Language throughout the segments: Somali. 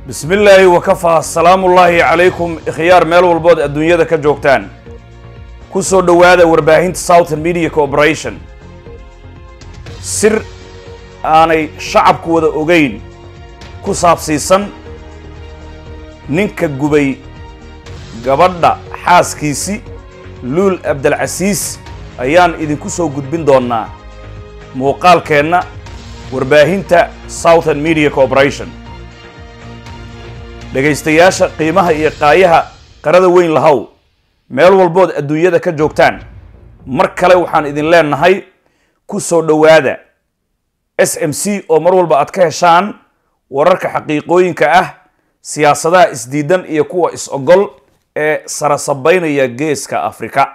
bismi illaahi wakafaa salaamullaahi calaykum ikhyaar meel walbood adduunyada ka joogtaan ku soo dhowaada warbaahinta southern media corporation sir aanay shacabku wada ogayn ku saabsiisan ninka gubay gabadha xaaskiisi luul abdalcasiis ayaan idinku soo gudbin doonnaa muuqaalkeenna warbaahinta southern media corporation dhegaystayaasha qiimaha iyo qaayaha qarada weyn lahow meel walbood adduunyada ka joogtaan mar kale waxaan idin leenahay ku soo dhowaada s m c oo mar walba aad ka heshaan wararka xaqiiqooyinka ah siyaasadaha isdiidan iyo kuwa is-ogol ee sarasabaynaya geeska afrika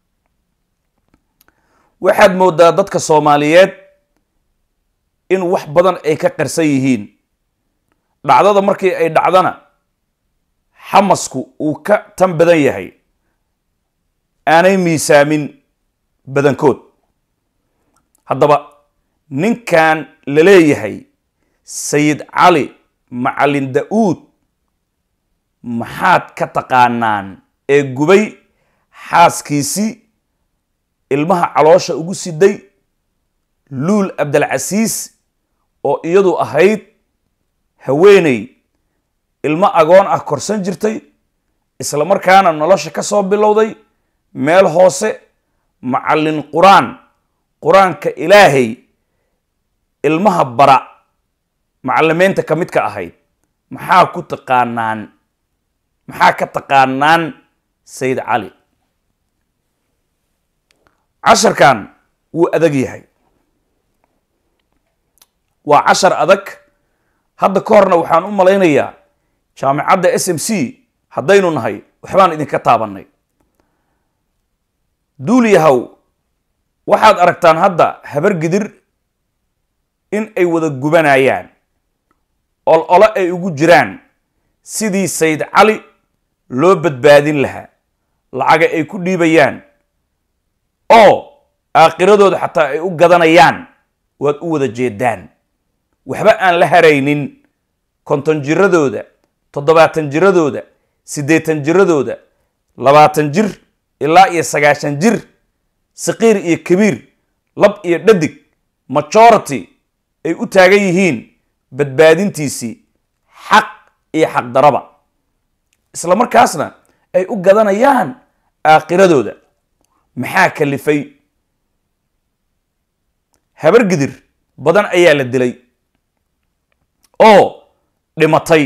waxaad moodaa dadka soomaaliyeed in wax badan ay ka qarsan yihiin dhacdada markii ay dhacdana xamasku uu ka tan badan yahay aanay miisaamin badankood haddaba ninkan la leeyahay sayid cali macalin da-uud maxaad ka taqaanaan ee gubay xaaskiisii ilmaha caloosha ugu siday luul abdalcasiis oo iyadu ahayd haweeney ilmo agoon ah korsan jirtay isla markaana nolosha ka soo bilowday meel hoose macallin qur-aan qur-aanka ilaahay ilmaha bara macalimiinta ka mid ka ahayd maxaa ku taqaanaan maxaa ka taqaanaan sayid cali casharkan wuu adag yahay waa cashar adag hadda ka horna waxaan u malaynayaa jaamicadda s m c haddaynu nahay waxbaan idinka taabannay duuliyahow waxaad aragtaan hadda habar gidir in ay wada gubanayaan ol olo ay ugu jiraan sidii sayid cali loo badbaadin lahaa lacaga ay ku dhiibayaan oo aakiradooda xataa ay u gadanayaan waad u wada jeedaan waxba aan la haraynin konton jiradooda toddobaatan jiradooda siddeetan jiradooda labaatan jir ilaa iyo sagaashan jir saqiir iyo kabiir lab iyo dhadig majority ay u taagan yihiin badbaadintiisii xaq iyo xaqdaraba isla markaasna ay u gadanayaan aakiradooda maxaa kalifay habar gidir badan ayaa la dilay oo dhimatay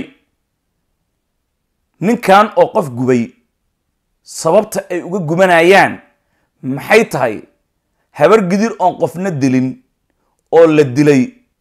ninkan oo qof gubay sababta ay uga gubanayaan maxay tahay habar gidir oon qofna dilin oo la dilay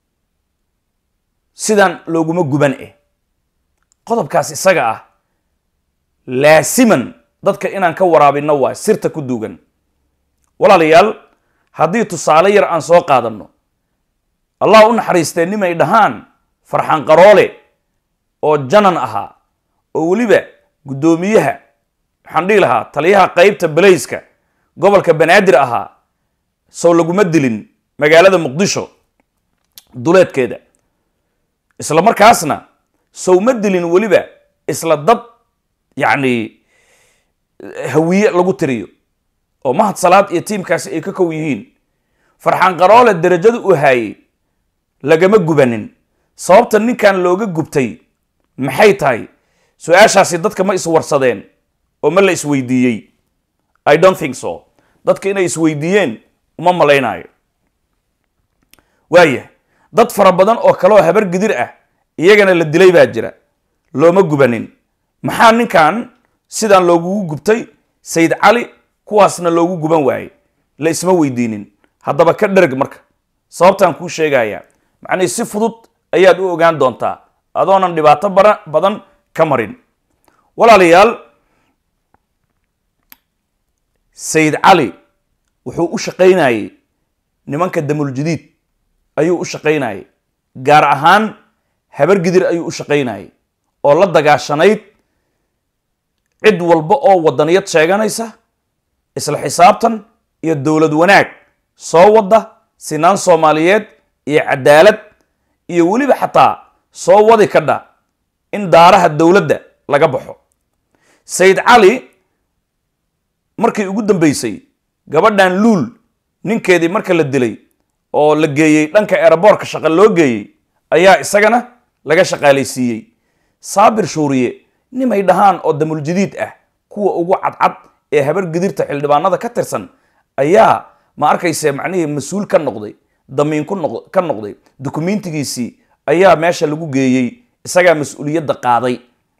sidan looguma guban eh qodobkaas isaga ah laasiman dadka inaan ka waraabinno waay sirta ku duugan walaalayaal haddii tusaale yar aan soo qaadanno allah u naxariistee nimay dhahaan farxan qaroole oo janan ahaa oo weliba guddoomiyaha waxaan dhihi lahaa taliyaha qeybta balayska gobolka banaadir ahaa sow laguma dilin magaalada muqdisho duleedkeeda isla markaasna sow ma dilin weliba isla dad yacni hawiye lagu tiriyo oo mahad salaad iyo tiimkaasi ay ka kow yihiin farxan qaroole darajada u haayey lagama gubanin sababta ninkan looga gubtay maxay tahay su-aashaasi dadka ma iswarsadeen oo ma la isweydiiyey i don't think so dadka inay isweydiiyeen uma malaynayo waaya dad fara badan oo kaleoo habar gidir ah iyagana la dilay baa jira looma gubanin maxaa ninkan sidaan loogugu gubtay sayid cali kuwaasna loogu guban waayey la isma weydiinin haddaba ka dherg marka sababtaan kuu sheegayaa macnii si fudud ayaad u ogaan doontaa adoonan dhibaato bara badan ka marin walaalayaal sayid cali wuxuu u shaqaynayey nimanka damuljadiid ayuu u shaqaynayey gaar ahaan habar gidir ayuu u shaqaynayey oo la dagaashanayd cid walba oo wadaniyad sheeganaysa isla xisaabtan iyo dowlad wanaag soo wadda sinaan soomaaliyeed iyo cadaalad iyo weliba xataa soo wadi kadha in daaraha dowladda laga baxo sayid cali markii ugu dambeysay gabadhan luul ninkeedii marka la dilay oo la geeyey dhanka eeraboorka shaqa loo geeyey ayaa isagana laga shaqaalaysiiyey saabir shuuriye nimay dhahaan oo damuljadiid ah kuwa ugu cadcad ee habar gidirta xildhibaanada ka tirsan ayaa ma arkayse macnihii mas-uul ka noqday damiin ku noq ka noqday dukumentigiisii ayaa meesha lagu geeyey isagaa mas-uuliyadda qaaday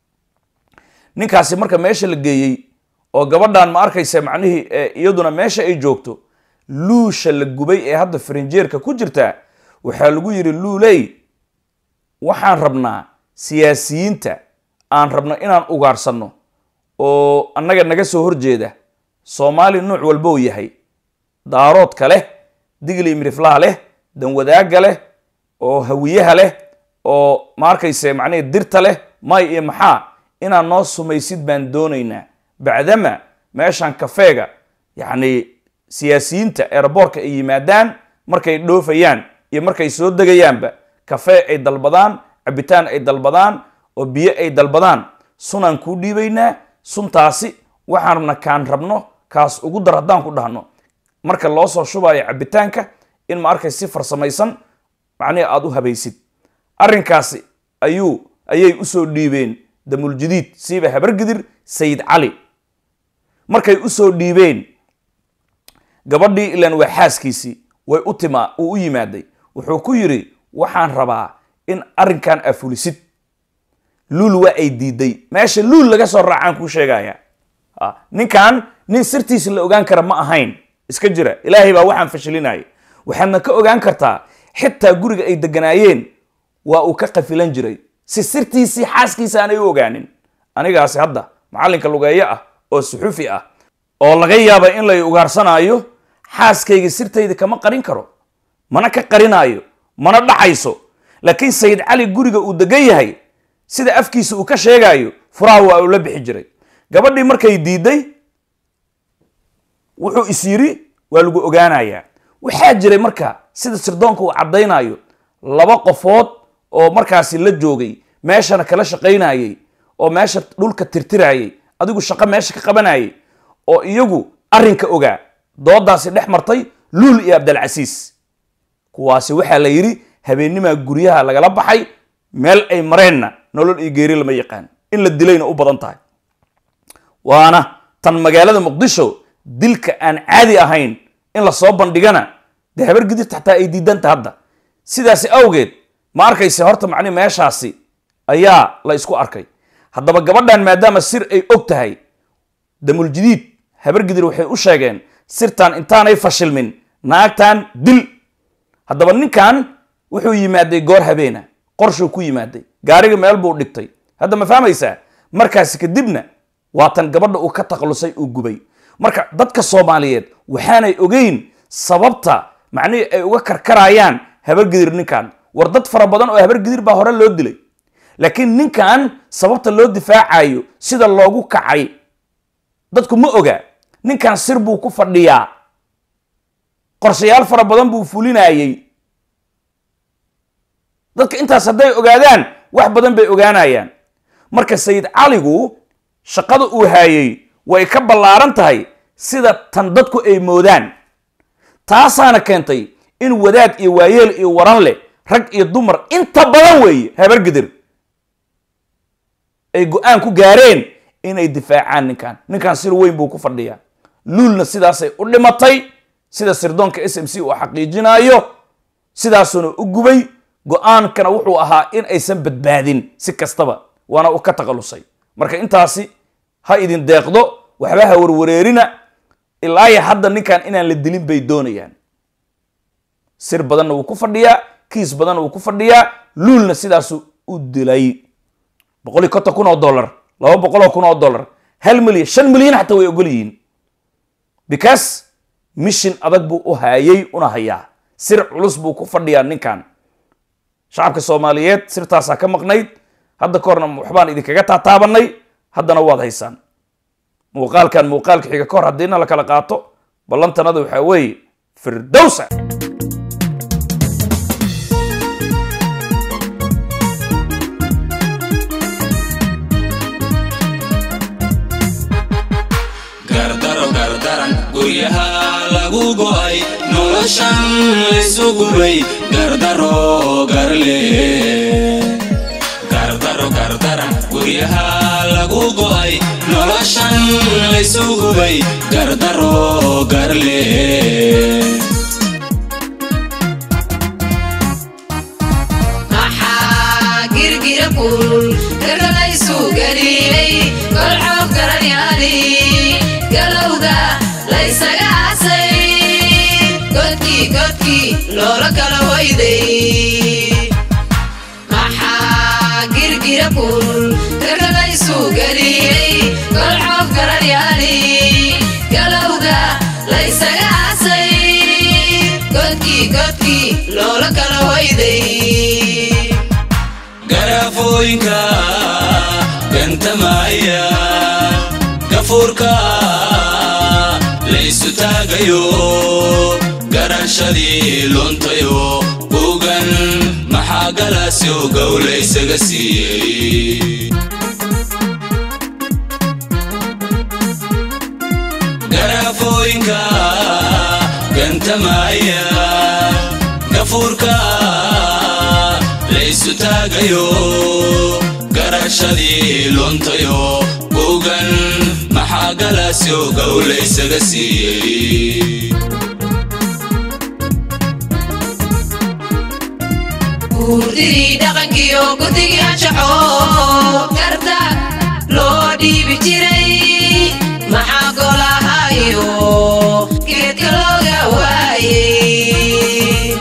ninkaasi marka meesha la geeyey oo gabadhan ma arkayse macnihii iyaduna meesha ay joogto luusha la gubay ee hadda farinjeerka ku jirta waxaa lagu yidhi luuley waxaan rabnaa siyaasiyiinta aan rabno inaan ugaarsanno oo annaga naga soo horjeeda soomaali nuuc walbou yahay daaroodka leh digli miriflaha leh danwadaagga leh oo hawiyaha leh oo ma arkayse macnihii dirta leh may iyo maxaa inaad noo sumaysid baan doonaynaa bacdama meeshan kafeega yacni siyaasiyiinta eeraboorka ay yimaadaan markay dhoofayaan iyo markay soo degayaanba kafee ay dalbadaan cabitaan ay dalbadaan oo biyo ay dalbadaan sunaan kuu dhiibaynaa suntaasi waxaan rabna kaan rabno kaas ugu dar haddaan ku dhahno marka loo soo shubayo cabitaanka in ma arkay si farsamaysan macnihi aada u habaysid arrinkaasi ayuu ayay usoo dhiibeen damuljadiid siiba habargidir sayid cali markay usoo dhiibeen gabadhii ilan waa xaaskiisii way u tima uu u yimaaday wuxuu ku yidhi waxaan rabaa in arrinkan afulisid luul waa ay diiday meesha luul laga soo raacaan kuu sheegaya ninkan nin sirtiisa la ogaan kara ma ahayn iska jira ilaahay baa waxaan fashilinaya waxaadna ka ogaan kartaa xitaa guriga ay deganaayeen waa uu ka qafilan jiray si sirtiisii xaaskiisa aanay u ogaanin anigaasi hadda macallinka lugeeyo ah oo suxufi ah oo laga yaaba in lay ugaarsanaayo xaaskayga sirtayda kama qarin karo mana ka qarinaayo mana dhacayso laakiin sayid cali guriga uu degan yahay sida afkiisa uu ka sheegaayo furaha waa uu la bixi jiray gabadhii markay diiday wuxuu is yiri waa lagu ogaanayaa waxaa jiray marka sida sirdoonka uu caddaynayo laba qofood oo markaasi la joogay meeshana kala shaqaynayey oo meesha dhulka tirtirayey adigu shaqo meesha ka qabanayay oo iyagu arrinka ogaa doodaasi dhex martay luul iyo abdalcasiis kuwaasi waxaa la yidhi habeennimaa guryaha lagala baxay meel ay mareenna nolol iyo geeri lama yaqaan in la dilayna u badan tahay waana tan magaalada muqdisho dilka aan caadi ahayn in lasoo bandhigana dee habar gidirta xataa ay diidanta hadda sidaasi awgeed ma arkayse horta macni meeshaasi ayaa la isku arkay haddaba gabadhan maadaama sir ay og tahay damuljadiid habar gidir waxay u sheegeen sirtan intaanay fashilmin naagtan dil haddaba ninkan wuxuu yimaaday goor habeena qorshuu ku yimaaday gaariga meel buu dhigtay hadda ma fahmaysaa markaasi kadibna waatan gabadha uu ka takhalusay uu gubay marka dadka soomaaliyeed waxaanay ogeyn sababta macnihii ay uga karkarayaan habargidir ninkan war dad fara badan oo habargidir baa hore loo dilay laakiin ninkan sababta loo difaacayo sida loogu kacay dadku ma oga ninkan sir buu ku fadhiyaa qorshayaal fara badan buu fulinayey dadka intaas hadday ogaadaan wax badan bay ogaanayaan marka sayid caligu shaqada uu haayey way ka ballaaran tahay sida tan dadku ay moodaan taasaana keentay in wadaad iyo waayeel iyo waran leh rag iyo dumar inta badan weeye habargidir ay go-aan ku gaareen inay difaacaan ninkan ninkan sir weyn buu ku fadhiyaa luulna sidaasay u dhimatay sida sirdoonka s m c uu xaqiijinayo sidaasuna u gubay go-aankana wuxuu ahaa in aysan badbaadin si kastaba waana u ka takhalusay marka intaasi ha idin deeqdo waxba ha warwareerina ilaaya hadda ninkan inaan la dilin bay doonayaan sir badanna wuu ku fadhiyaa kiis badanna wuu ku fadhiyaa luulna sidaasu u dilay boqol iyo konton kun oo dollar laba boqoloo kun oo dollar hal milyan shan milyan xataa way ogol yihiin because mishin adag buu u haayay una hayaa sir culus buu ku fadhiyaa ninkan shacabka soomaaliyeed sirtaasaa ka maqnayd hadda ka horna waxbaan idinkaga taataabanay haddana waad haysaan muuqaalkan muuqaalka xiga ka hor haddiina la kala qaato ballantanada waxaa weeye firdowsa guryaha lagu go'ay noloshan laysu gubay gardaro garle gardaro gardara guryaha lagu go'ay noloshan laysu gubay gardaro garle maxaa girgira kulul gargalaysu galiilay golxoob garanyaali galowga laysaga asay godkii godkii loola kala hoyday maxaa girgira kulul gargalaysu galiilay golxoob garanyaali galowga laysaga asay godkii godkii loola kala hoyday garafooyinka gantamaya gafuurka laysu taagayo garashadii luntayo buugan maxaa galaasyo gowlaysaga siiyey garafooyinka gantamaya gafuurka laysu taagayo garashadii luntayo buugan maxaa galaasyo gowlaysaga siiyey guurdidii dhaqankiyo guddigii anshaxo garta loo dhiibi jiray maxaa golahayo geedka looga waayey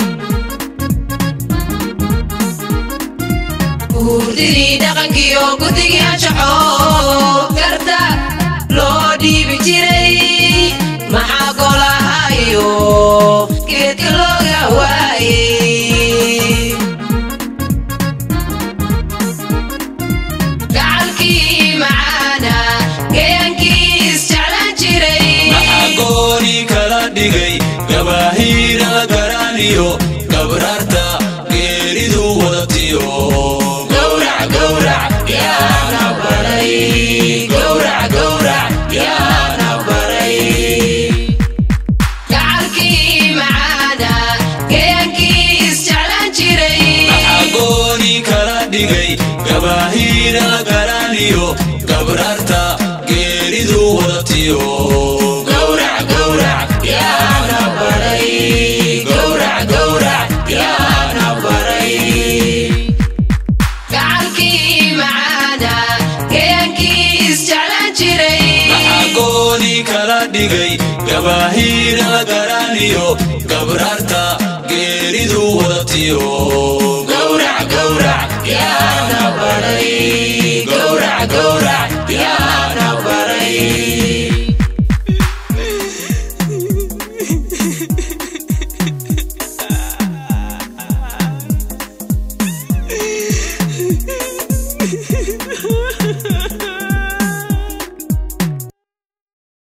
guurdidii dhaqankiyo guddigii anshaxo garta loo dhiibi jiray maxaa golahayo geedka looga waayey gacalkii macaana gayaankii isjeclaan jiray maxaa gooni kala dhigay gabaahiira garaaniyo gabraarta geeridu wadatiyo gowrac gowrac yaana baray gowrac gowrac yaana baray gacalkii macaana gayaankii isjeclaan jiray maxaa gooni kala dhigay gabaahiira garaaniyo gabraarta geeridu wadatiyo gowrac gowrac yaana baray gowrac gowrac yaana baray gacalkii macaana gayaankii isjeclaan jiray maxaa gooni kala dhigay gabaahiira garaaniyo gabraarta geeridu wadatiyo gowrac gowrac yaana baray gowrac gowrac yaana baray